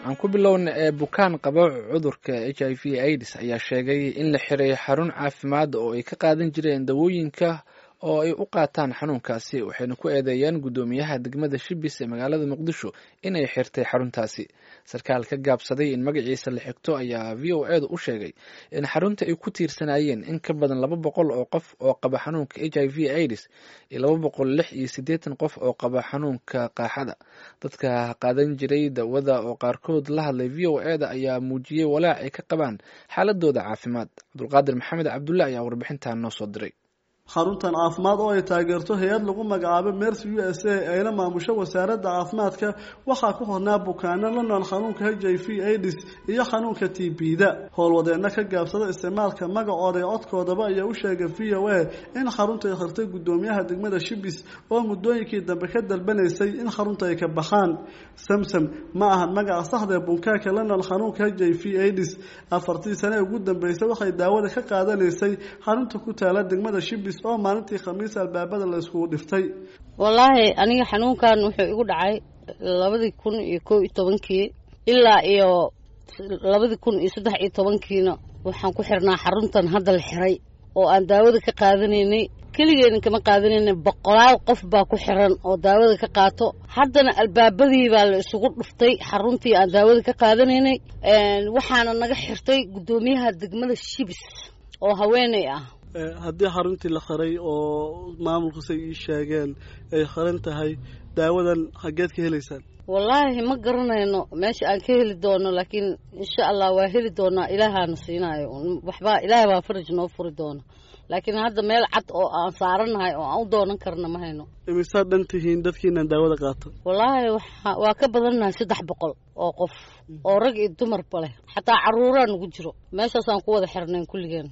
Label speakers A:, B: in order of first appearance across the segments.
A: aan ku bilowna ee bukaan qaba cudurka h i v aids ayaa sheegay in la xiray xarun caafimaad oo ay ka qaadan jireen dawooyinka oo ay u qaataan xanuunkaasi waxayna ku eedeeyeen guddoomiyaha degmada shibis ee magaalada muqdisho inay xirtay xaruntaasi sarkaal ka gaabsaday in magaciisa la xigto ayaa v o edu u sheegay in xarunta ay ku tiirsanaayeen in ka badan laba boqol oo qof oo qaba xanuunka h i v aids iyo laba boqol lix iyo siddeetan qof oo qaba xanuunka qaaxada dadka qaadan jiray dawada oo qaarkood la hadlay v o eda ayaa muujiyey walaac ay ka qabaan xaaladooda caafimaad cabdulqaadir maxamed cabdulle ayaa warbixintan noo soo diray
B: xaruntan caafimaad oo ay taageerto hay-ad lagu magacaabo mercy u s a ayna maamusho wasaaradda caafimaadka waxaa ku hornaa bukaano la nool xanuunka h i v aids iyo xanuunka t b-da howlwadeenna ka gaabsada isticmaalka magacooda ee codkoodaba ayaa u sheegay v o a in xarunta ay khirtay guddoomiyaha degmada shibis oo muddooyinkii dambe ka dalbanaysay in xarunta ay ka baxaan samsam ma ahan magaca saxdae bunkaaka la nool xanuunka h i v aids afartii sane ugu dambeysay waxay daawada ka qaadanaysay xarunta ku taala degmada shibis oo maalintii khamiis albaabada la iskugu dhiftay
C: wallaahi aniga xanuunkan wuxuu igu dhacay labadii kun iyo kow iyo tobankii ilaa iyo labadii kun iyo saddex iyo tobankiina waxaan ku xirnaa xaruntan hadda la xiray oo aan daawada ka qaadanaynay keligeena kama qaadanayna boqolaal qof baa ku xiran oo daawada ka qaato haddana albaabadii baa la isugu dhuftay xaruntii aan daawada ka qaadanaynay waxaana naga xirtay guddoomiyaha degmada shibis oo haweeney ah
B: haddii xaruntii la xiray oo maamulkuse ii sheegeen ay xiran tahay daawadan xaggeed ka helaysaan
C: wallaahi ma garanayno meesha aan ka heli doono laakiin insha allah waa heli doonaa ilaahaana siinaayo waxbaa ilaahay baa faraj noo furi doona laakiin hadda meel cad oo aan saaranahay oo aan u doonan karna ma hayno
B: imisaad dhan tihiin dadkiinan daawada qaato
C: wallaahi waa ka badannahay saddex boqol oo qof oo rag iyo dumarba leh xataa caruuraa nagu jiro meeshaasaan ku wada xirnayn kulligeen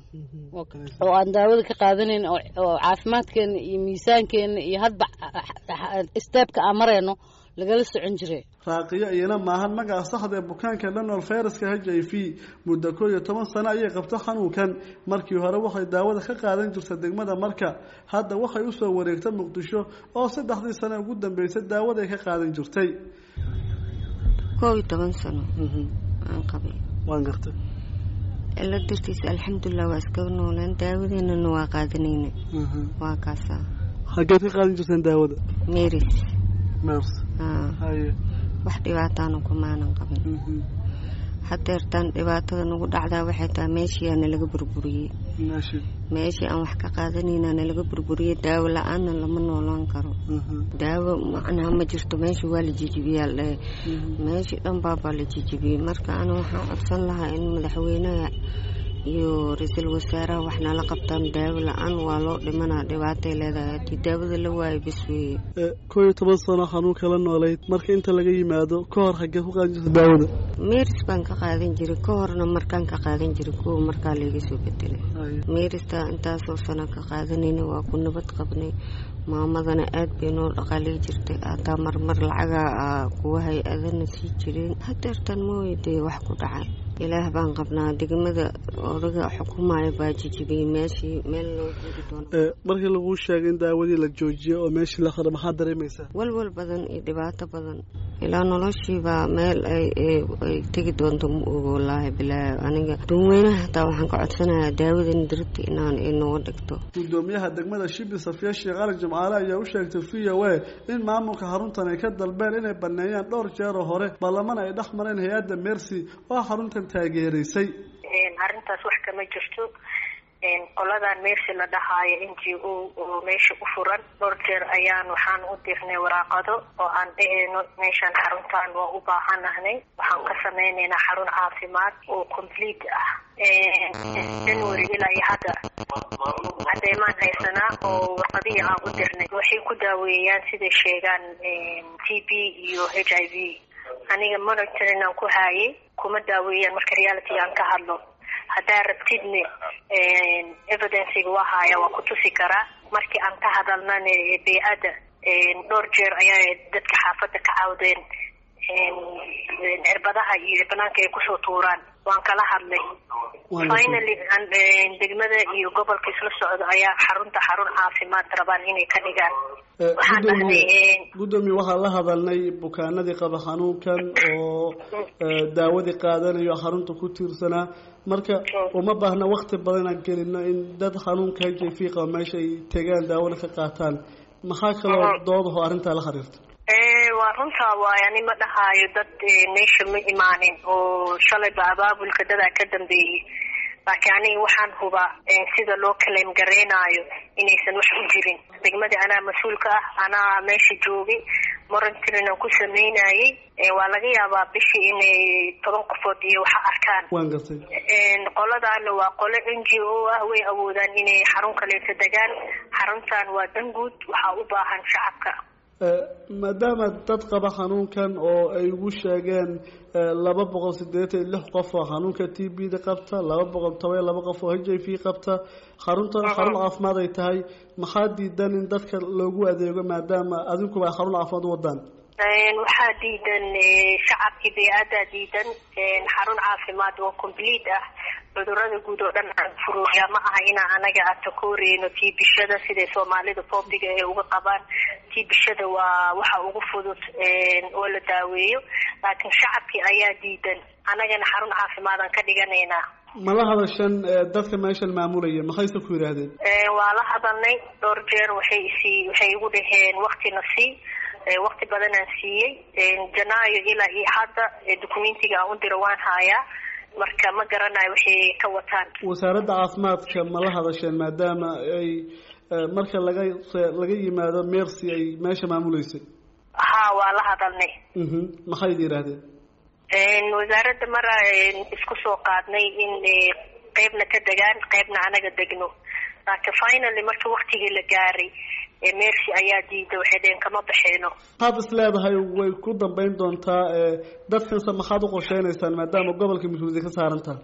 C: oo aan daawada ka qaadanayn oo caafimaadkeena iyo miisaankeena iyo hadba steebka aan marayno lagala socon jire
B: raaqiyo iyana maahan magaca saxda ee bukaanka lanol fayraska h i v muddo koo iyo toban sano ayay qabto xanuunkan markii hore waxay daawada ka qaadan jirta degmada marka hadda waxay usoo wareegta muqdisho oo saddexdii sano ugu dambeysay daawada ay ka qaadan jirtay
D: koob iyo toban sano aan qabay
B: waan gartay
D: ila dartiisa alxamdulilah waa iskaga nooleen daawadeenana waa qaadanayna waa kaasaa
B: xaggeed ka qaadan jirteen daawada
D: meris
B: mers haye
D: wax dhibaataana kumaanan qabin hadeertaan dhibaatada nagu dhacdaa waxay tahay meeshii nalaga burburiyey meeshii aan wax ka qaadanayna nalaga burburiyey daawo la-aanna lama noolaan karo daawo macnaha ma jirto meesha waa la jijibiyaa ldhahe meeshii dhan baabaa la jijibiyey marka ana waxaan codsan lahaa in madaxweynaha iyo ra-iisul wasaaraha wax nala qabtaan daawo la-aan waa loo dhimanaa dhibaatay leedahay haddii daawada la waayo bas weeye
B: koo iyo toban sano xanuunka la noolayd marka inta laga yimaado ka hor xaggee ku qaadan jirta daawada
D: meris baan ka qaadan jiray ka horna markaan ka qaadan jiray kuwa markaa layga soo bedelay merista intaasoo sano ka qaadanayna waa ku nabad qabnay maamadana aad bay noo dhaqaalay jirtay hataa marmar lacagaa kuwa hay-adana sii jireen hadeertan mooyadee wax ku dhacay ilaah baan qabnaa degmada odaga xukumaya baa jijibiyey meeshii meel loo guuri doono
B: markii laguu sheegay in daawadii la joojiyo oo meeshii la qaro maxaad dareemaysaa
D: walwal badan iyo dhibaato badan ilaa noloshiibaa meel ay ay tegi doonto ma ogo wallaahi bilaahi aniga dadweynaha hataa waxaan ka codsanayaa daawadan dirti inaan inooga dhigto
B: guddoomiyaha degmada shibi safiya sheekh ali jimcaale ayaa u sheegtay v o a in maamulka xaruntan ay ka dalbeen inay baneeyaan dhowr jeeroo hore ballamana ay dhex mareen hay-adda mercy oo xaruntan taageeraysay
E: arrintaas wax kama jirto qoladan meersi la dhahaayo n g o oo meesha u furan dhowr jeer ayaan waxaan u dirnay waraaqado oo aan dheheyno meeshaan xaruntan waa u baahanahnay waxaan ka sameynaynaa xarun caafimaad oo complete ah january ilaa iyo hadda cadeymaan haysanaa oo warqadihii aan u dirnay waxay ku daaweeyaan siday sheegaan t b iyo h i v aniga monitoring aan ku haayay kuma daaweeyaan marka reality aan ka hadlo haddaa rabtidne evidenciga waa haaya waa ku tusi karaa markii aan ka hadalnane bey-adda dhowr jeer ayaa dadka xaafadda ka caawdeen cirbadaha iyo banaanka ay kusoo tuuraan waan kala hadlay finally degmada iyo gobolka isla socdo ayaa xarunta xarun caafimaad rabaan inay ka dhigaan waxaan dhahnay
B: gudoomiye waxaan la hadalnay bukaanadii qaba xanuunkan oo daawadii qaadanayo xarunta ku tiirsanaa marka uma baahna wakti badan inaan gelino in dad xanuunka h i v qaba meesha ay tegaan daawada ka qaataan maxaa kaloo doodaho arrintaa la xiriirta
E: waa runtaa waay ani ma dhahaayo dad meesha ma imaanin oo shalayba abaabulka dadaa ka dambeeyey laakiin aniga waxaan hubaa sida loo kaleem gareenaayo inaysan wax u jirin degmadii anaa mas-uulka ah anaa meesha joogay morantirin aan ku sameynayay waa laga yaabaa bishii inay toban qofood iyo waxa arkaan
B: waan gartay
E: qoladaana waa qole n g o ah way awoodaan inay xarun kaleeto degaan xaruntan waa danguud waxaa u baahan shacabka
B: maadaama dad qaba xanuunkan oo ay ugu sheegeen laba boqol sideetan iyo lix qof oo xanuunka t b da qabta laba boqol toban iyo laba qof oo h i v qabta xarunta xarun caafimaad ay tahay maxaa diidan in dadka loogu adeego maadaama adinkuba ay xarun caafimaad u wadaan
E: waxaa diidan shacabkii bey-adaa diidan xarun caafimaad oo complete ah cudurada guud oo dhan aan furuuya ma aha inaa anaga atakooreyno tii bishada siday soomaalida foobiga ee uga qabaan tii bishada waa waxa ugu fudud oo la daaweeyo laakiin shacabkii ayaa diidan anagana xarun caafimaadaan ka dhiganaynaa
B: mala hadashan dadka meeshan maamulaya maxayse ku yidhaahdeen
E: waa la hadalnay dhowr jeer waxay isii waxay igu dhaheen waktina sii wakti badanaan siiyey janaayo ilaa iyo hadda documentiga aan u diro waan haayaa marka ma garanayo waxay ka wataan
B: wasaaradda caafimaadka ma la hadasheen maadaama ay marka laga laga yimaado mercy ay meesha maamuleysay
E: ha waa la hadalnay
B: maxayd yidhaahdeen
E: wasaaradda mara isku soo qaadnay in qeybna ka degaan qeybna anaga degno laakiin finally marka waktigii la gaaray mercy ayaa diida waxay dheheen kama baxeyno
B: maxaad is leedahay way ku dambeyn doontaa dadkanse maxaad u qorsheynaysaan maadaama gobolka mas-uuliyad ka saaran taha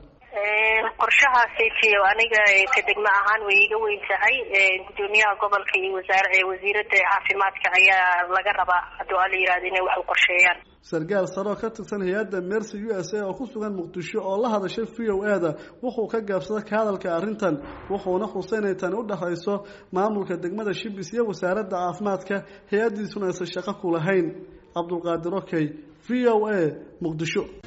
E: qorshahaasayt aniga ka degmo ahaan way iga weyn tahay gudoomiyaha gobolka iyo wasaar wasiirada caafimaadka ayaa laga rabaa hadduu ala yihahdo inay wax u qorsheeyaan
B: sarkaal sare oo ka tirsan hay-adda mercy u s a oo ku sugan muqdisho oo la hadashay v o a da wuxuu ka gaabsaday ka hadalka arrintan wuxuuna xusay inay tani u dhexayso maamulka degmada shibis iyo wasaaradda caafimaadka hay-addiisuna aysan shaqo ku lahayn cabdulqaadir okey v o a muqdisho